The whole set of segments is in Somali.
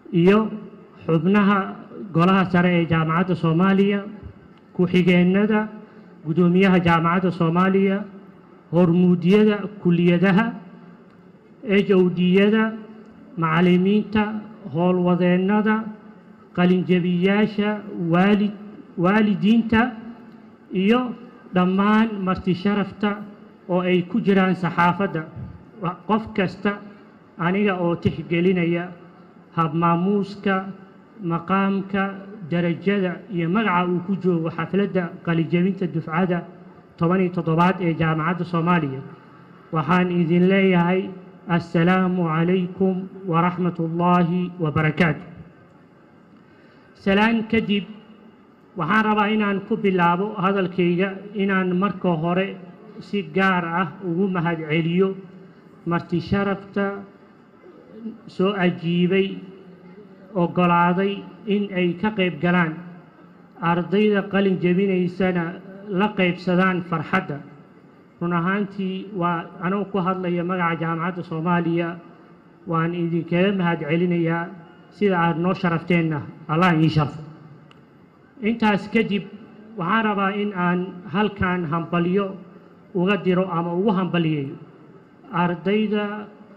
iyo xubnaha golaha sare ee jaamacadda soomaaliya ku-xigeenada guddoomiyaha jaamacadda soomaaliya hormuudyada kuliyadaha howdiyada macallimiinta howlwadeennada qalinjabiyaasha waalid waalidiinta iyo dhammaan marti sharafta oo ay ku jiraan saxaafadda qof kasta aniga oo tixgelinaya habmaamuuska maqaamka darajada iyo magaca uu ku joogo xafladda qalinjabinta dufcadda toban iyo toddobaad ee jaamacadda soomaaliya waxaan idin leeyahay assalaamu calaykum waraxmat ullaahi wabarakaatu salaan kadib waxaan rabaa inaan ku bilaabo hadalkayga inaan marka hore si gaar ah ugu mahadceliyo marti sharafta soo ajiibay oggolaaday in ay ka qayb galaan ardayda qalin jebinaysana la qaybsadaan farxadda run ahaantii waa anugu ku hadlaya magaca jaamacadda soomaaliya waan idinkaga mahad celinayaa sida aada noo sharafteenna allah ii sharfo intaas kadib waxaan rabaa in aan halkan hambalyo uga diro ama ugu hambaliyayo ardayda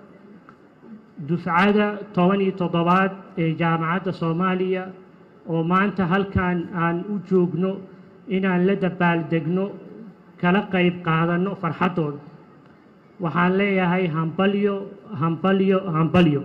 dufcada toban iyo toddobaad ee jaamacadda soomaaliya oo maanta halkan aan u joogno inaan la dabaaldegno kala qayb qaadanno farxaddooda waxaan leeyahay hambalyo hambalyo hambalyo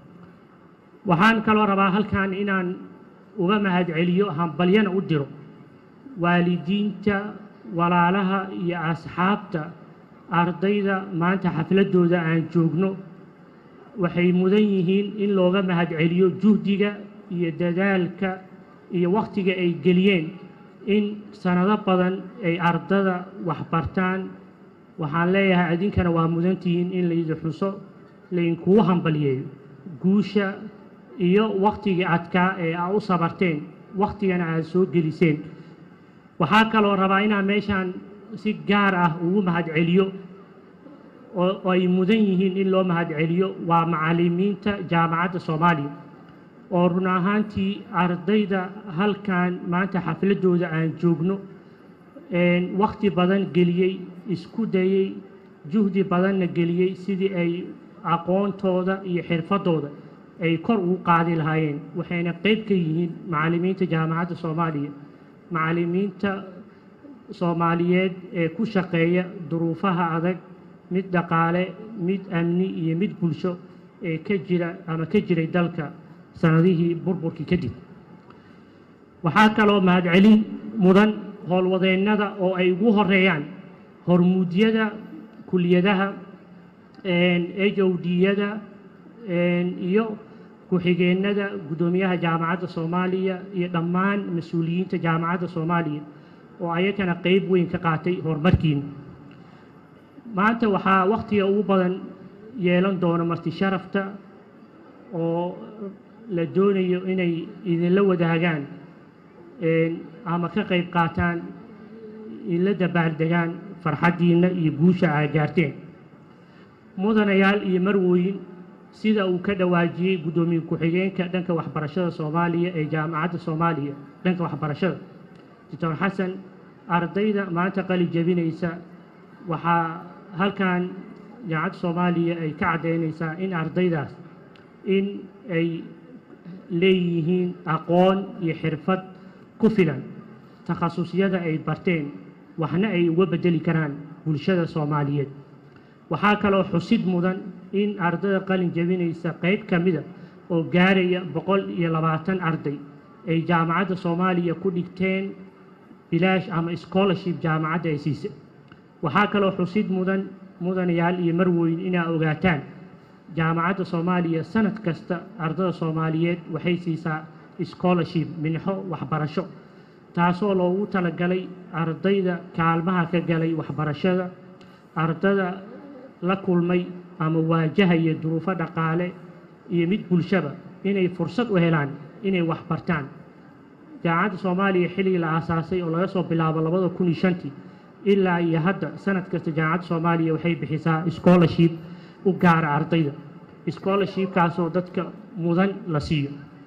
waxaan kaloo rabaa halkan inaan uga mahad celiyo hambalyana u diro waalidiinta walaalaha iyo asxaabta ardayda maanta xafladdooda aan joogno waxay mudan yihiin in looga mahad celiyo juhdiga iyo dadaalka iyo wakhtiga ay geliyeen in sanado badan ay ardada waxbartaan waxaan leeyahay idinkana waa mudantihiin in laydin xuso laydinkugu hambaliyeeyo guusha iyo wakhtigii adkaa ee aa u sabarteen wakhtigana aad soo geliseen waxaa kaloo rabaa inaan meeshaan si gaar ah ugu mahad celiyo oo ay mudan yihiin in loo mahad celiyo waa macallimiinta jaamacadda soomaaliya oo run ahaantii ardayda halkan maanta xafladdooda aan joogno wakhti badan geliyey isku dayey juhdi badanna geliyey sidii ay aqoontooda iyo xirfaddooda ay kor ugu qaadi lahaayeen waxayna qayb ka yihiin macallimiinta jaamacadda soomaaliya macallimiinta soomaaliyeed ee ku shaqeeya duruufaha adag mid dhaqaale mid amni iyo mid bulsho ee ka jira ama ka jiray dalka sanadihii burburkii kadib waxaa kaloo mahadcelin mudan howlwadeennada oo ay ugu horeeyaan hormuudyada kuliyadaha howdiyada iyo ku-xigeenada guddoomiyaha jaamacadda soomaaliya iyo dhammaan mas-uuliyiinta jaamacadda soomaaliya oo ayagana qayb weyn ka qaatay horumarkiina maanta waxaa wakhtiga ugu badan yeelan doona marti sharafta oo la doonayo inay idinla wadaagaan ama ka qayb qaataan idinla dabaaldegaan farxaddiinna iyo guusha aa gaarteen mudanayaal iyo marwooyin sida uu ka dhawaajiyey guddoomiye ku-xigeenka dhanka waxbarashada soomaaliya ee jaamacadda soomaaliya dhanka waxbarashada doctor xasan ardayda maanta qali jebinaysa waxaa halkan jaamacadda soomaaliya ay ka caddaynaysaa in ardaydaas in ay leeyihiin aqoon iyo xirfad ku filan takhasusyada ay barteen waxna ay uga beddeli karaan bulshada soomaaliyeed waxaa kaloo xusid mudan in ardayda qalin jebinaysa qayb ka mida oo gaaraya boqol iyo labaatan arday ay jaamacadda soomaaliya ku dhigteen bilaash ama scholarship jaamacadda ay siisay waxaa kaloo xusid mudan mudanayaal iyo marweyn inaa ogaataan jaamacadda soomaaliya sanad kasta ardada soomaaliyeed waxay siisaa scholarship minxo waxbarasho taasoo loogu talagalay ardayda kaalmaha ka galay waxbarashada ardada la kulmay ama waajahaya duruufo dhaqaale iyo mid bulshaba inay fursad u helaan inay waxbartaan jaamacadda soomaaliya xilligii la aasaasay oo laga soo bilaabo labada kun iyo shantii ilaa iyo hadda sanad kasta jaamacadda soomaaliya waxay bixisaa scholarship u gaara ardayda scholarshipkaasoo dadka mudan la siiyo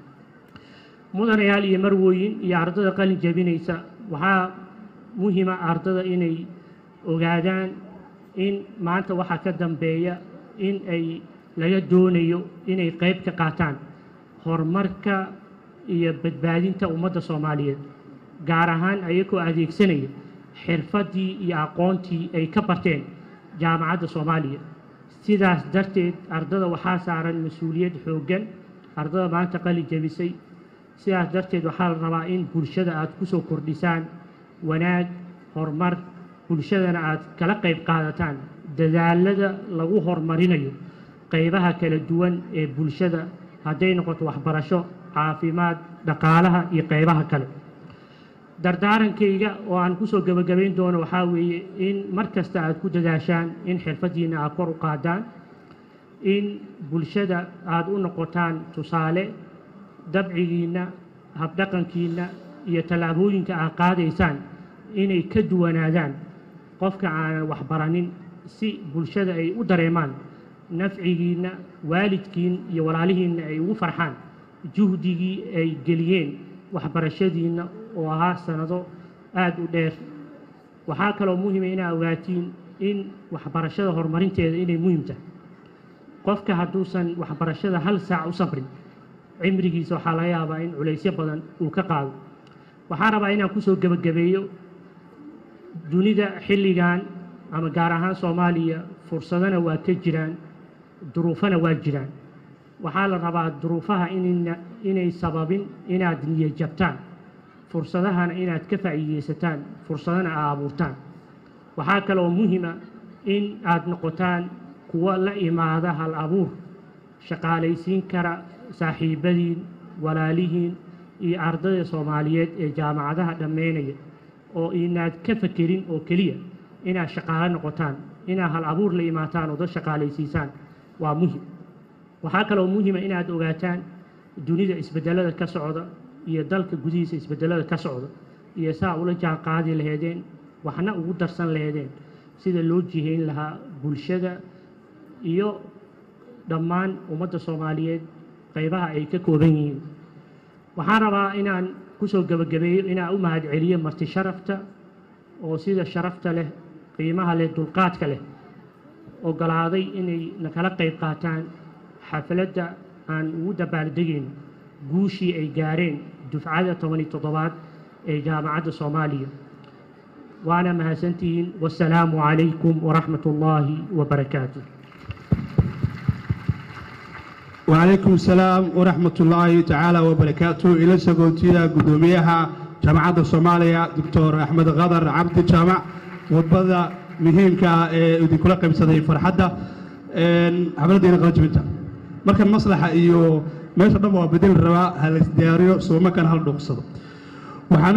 mudanayaal iyo marwooyin iyo ardada qalin jebinaysa waxaa muhima ardada inay ogaadaan in maanta waxaa ka dambeeya in ay laga doonayo inay qayb ka qaataan horumarka iyo badbaadinta ummadda soomaaliyeed gaar ahaan ayagoo adeegsanaya xirfaddii iyo aqoontii ay ka barteen jaamacadda soomaaliya sidaas darteed ardada waxaa saaran mas-uuliyad xooggan ardada maanta qalin jebisay sidaas darteed waxaa la rabaa in bulshada aad ku soo kordhisaan wanaag horumar bulshadana aad kala qayb qaadataan dadaalada lagu horumarinayo qaybaha kala duwan ee bulshada hadday noqoto waxbarasho caafimaad dhaqaalaha iyo qaybaha kale dardaarankayga oo aan kusoo gebagabayn doono waxaa weeye in mar kasta aad ku dadaashaan in xirfaddiinna aad kor u qaadaan in bulshada aad u noqotaan tusaale dabcigiinna habdhaqankiinna iyo tallaabooyinka aad qaadaysaan inay ka duwanaadaan qofka aanan waxbaranin si bulshada ay u dareemaan nafcigiinna waalidkiin iyo walaalihiinna ay ugu farxaan juhdigii ay geliyeen waxbarashadiinna oo ahaa sanado aada u dheer waxaa kaloo muhima inaa ogaatiin in waxbarashada horumarinteeda inay muhiim tahay qofka hadduusan waxbarashada hal saac u sabrin cimrigiisa waxaa laga yaabaa in culaysyo badan uu ka qaado waxaan rabaa inaan kusoo gebagabeeyo dunida xilligan ama gaar ahaan soomaaliya fursadana waa ka jiraan duruufana waa jiraan waxaa la rabaa duruufaha inayna inay sababin inaad niyo jabtaan fursadahana inaad ka faa'iideysataan fursadana aad abuurtaan waxaa kaloo muhima in aad noqotaan kuwa la imaada hal abuur shaqaalaysiin kara saaxiibadiin walaalihiin iyo ardayda soomaaliyeed ee jaamacadaha dhammaynaya oo inaad ka fakerin oo keliya inaad shaqaalo noqotaan inaad hal abuur la imaataan oo dad shaqaalaysiisaan waa muhim waxaa kaloo muhima inaad ogaataan dunida isbedelada ka socda iyo dalka gudihiisa isbedelada ka socda iyo saa ula jaan qaadi laheedeen waxna ugu darsan laheedeen sida loo jihayn lahaa bulshada iyo dhammaan ummadda soomaaliyeed qaybaha ay ka kooban yihiin waxaan rabaa inaan kusoo gebagabeeyo inaan u mahad celiyo marti sharafta oo sida sharafta leh qiimaha leh dulqaadka leh ogolaaday inay nakala qayb qaataan xafladda aan ugu dabaaldegayno guushii ay gaareen dufcada tobani toddobaad ee jaamacadda soomaaliya waana mahadsantihiin wasalaamu calaykum waraxmat ullaahi wabarakaatu وعليكم السلام ورحمة الله تعالى وبركاته إلى سقوتيا قدوميها جامعة الصومالية دكتور أحمد غدر عبد الجامع وبدا مهمك إذا كل قيم سدي فرحدة حفلة دينا قلت بنتا مركب مصلحة إيو ما يشرب بدل الرواء هل دياريو سوما كان هل نقصد